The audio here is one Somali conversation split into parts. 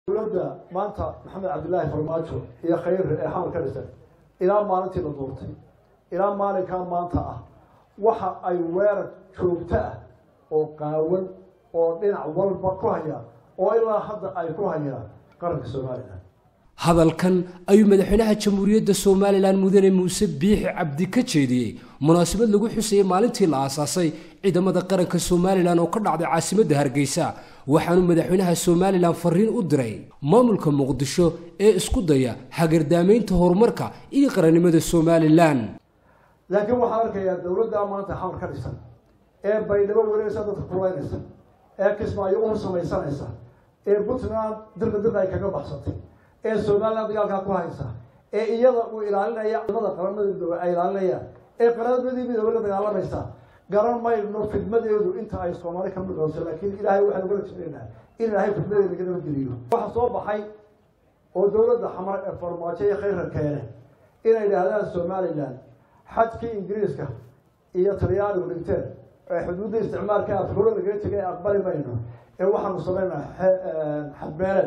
dowladda maanta maxamed cabdilaahi farmaajo iyo khayre ee xamar ka dhisan ilaa maalintii la duurtay ilaa maalinkaa maanta ah waxa ay weerar joogto ah oo qaawan oo dhinac walba ku hayaan oo ilaa hadda ay ku hayaan qaranka somalilan hadalkan ayuu madaxweynaha jamhuuriyadda somalilan mudane muuse biixi cabdi ka jeediyey munaasabad lagu xusayay maalintii la aasaasay ciidamada qaranka somalilan oo ka dhacday caasimadda hargeysa waxaanuu madaxweynaha somalilan fariin u diray maamulka muqdisho ee isku daya hagardaamaynta horumarka iyo qarannimada somalilan laakiin waxaan arkayaa dowladdaa maanta xamar ka dhisan ee baydhabo wareegaysa dadka kulaynaysa ee kismaayo u samaysanaysa ee puntland dirda dirda ay kaga baxsatay ee somalilan dagaalkaa ku haysa ee iyada uu ilaalinaya ciidamada qaramada midoobe ay ilaalinayaan ee qaramadii midoobe la dagaalamaysa garan mayno fidmadeedu inta ay soomaali ka midooso laakiin ilaahay waxaan ugala jeclaynaa in ilaahay fidmadeeda laga nabadgeliyo waxaa soo baxay oo dowladda xamar ee farmaajo iyo khayra keene inay idhaahdaan somalilan xadkii ingiriiska iyo talyaanigu dhigteen ee xuduudda isticmaalka afkuro lagaga tegay aqbali mayno ee waxaanu samaynaa xadbeeleed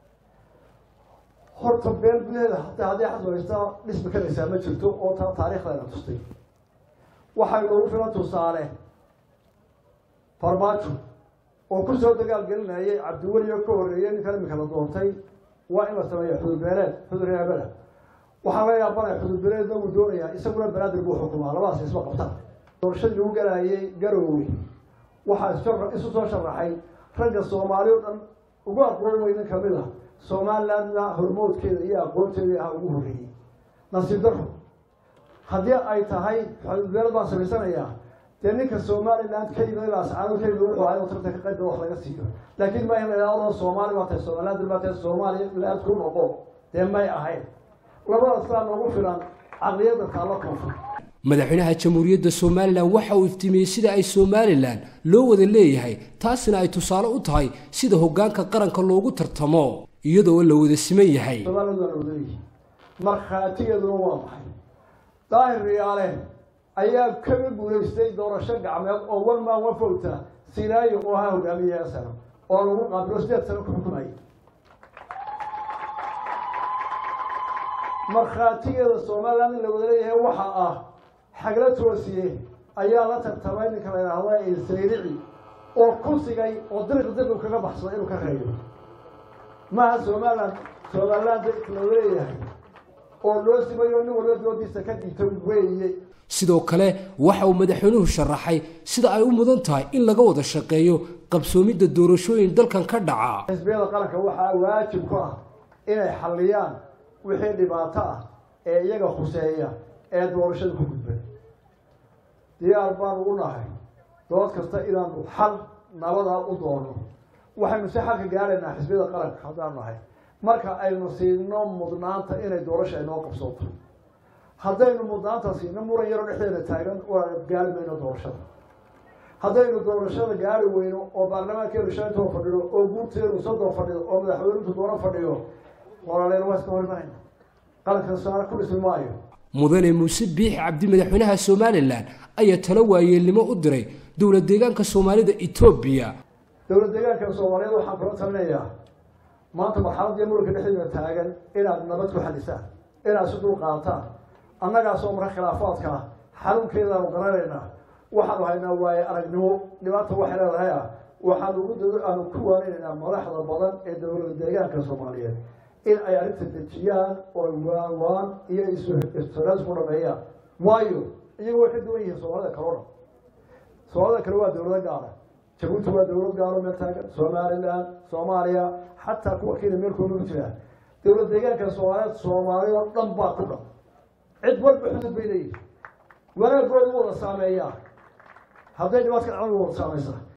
horta beel gudaheeda hataa haddii xasbaysta dhismi karaysaa ma jirto oo ta taariikhdeena tustay waxay noogu filan tusaale farmaajo oo kusoo dagaal gelinayay cabdiweliyo ka horreeyay ninkan imika la doontay waa in la sameeya xududbeeleed xudur yaabada waxaa laga yaabanaya xududbeeleedna uu doonayaa isaguna banaadir buu xukumaa labadaas isma qabtaan doorashadii lagu galayay garoowe waxaa isu soo sharaxay ragga soomaali o dhan ugu aqoon weynin kamid a somalilandna hormoodkeeda iyo aqoonteeda ah ugu horreeyey nasiib daro haddii ay tahay xududbeelad baan samaysanayaa dee ninka somaliland ka yimid ilaa sacaado ka yimid wuxuu ahay tarta ka qayb wax laga siiyo laakiin ma in la idhahdo soomaali baa tahay somaliland baa tahay somaliland ku noqo dee may ahayn labadaas baa noogu filan caqliyadda taalla koonfur madaxweynaha jamhuuriyadda somalilan waxa uu iftiimiyey sida ay somalilan loo wada leeyahay taasina ay tusaale u tahay sida hoggaanka qaranka loogu tartamo iyadoo la wada siman yahay somaliland waa la wada leeyahay markhaatigeeduna waa maxay daahir riyaale ayaa kaga guulaystay doorasho gacmeed oo one man one vote sinaayo oo ahaa hogaamiyaha sano oo lagu qaabilo sideed sano ku xukumayay markhaatigeeda somaliland in la wada leeyahay waxa ah xagla toosiye ayaa la tartamay ninka la yidhaahda sayrici oo ku sigay oo diriq diriq kaga baxsaday inuu ka reeyo maaha somaliland somaliland la leeyahay oo loo simayo nin walba doodiisa ka dhigto weeye sidoo kale waxa uu madaxweynuhu sharaxay sida ay u mudan tahay in laga wada shaqeeyo qabsoomidda doorashooyin dalkan ka dhaca xisbiyada qaranka waxaa waajib ku ah inay xalliyaan wixii dhibaato ah ee iyaga khuseeya ee doorashada ku gudbay diyaar baanu u nahay dood kasta inaanu xal nabadaa u doono waxaynu si xalka gaaraynaa xisbiyada qaranka haddaanu nahay marka aynu siino mudnaanta inay doorasha inoo qabsooto haddaynu mudnaanta siino muran yaroo dhexdeeda taagan waa gaari mayno doorashada haddaynu doorashada gaari weyno oo baarlamaankeenu shantoo fadhido oo guurteenu soddon fadhido oo madaxweynuhu doono fadhiyo walaaleyn waa iska horimanayna qaranka saara ku dhismi maayo mudane muuse biixi cabdi madaxweynaha somalilan ayaa talo waayeelnimo u diray dowlad deegaanka soomaalida etoobiya dowlad deegaanka soomaaliyeed waxaan kula talinayaa maanta marxaladii muranka dhexdeeda taagan inaad nabad ku xalisaan inaad si dul qaadataan annagaasoo marka khilaafaadka ah xanuunkeedaanu garanaynaa waxaanu haynaa waaye aragnimo dhibaata waxay leedahay ah waxaanu ugu aanu ku waaninaynaa madaxda badan ee dowlad deegaanka soomaaliyeed in ay arrinta dejiyaan oo waawaan iyo istiraas ku dhameeyaan waayo iyagu way ka duwan yihiin soomaalida kale o dhan soomaalida kale waa dowlado gaara jabuuti waa dowlad gaaro meel taagan somaliland soomaaliya xataa kuwa kenya meelkooda ku jiraa dowlad deegaanka soomaaliyeed soomaaliya oo dhan baa ku dhan cid walba xudud bay leeyihin wanaagooda u wada saameeyaa hadday dhibaadka dhacdan u wada saamaysaa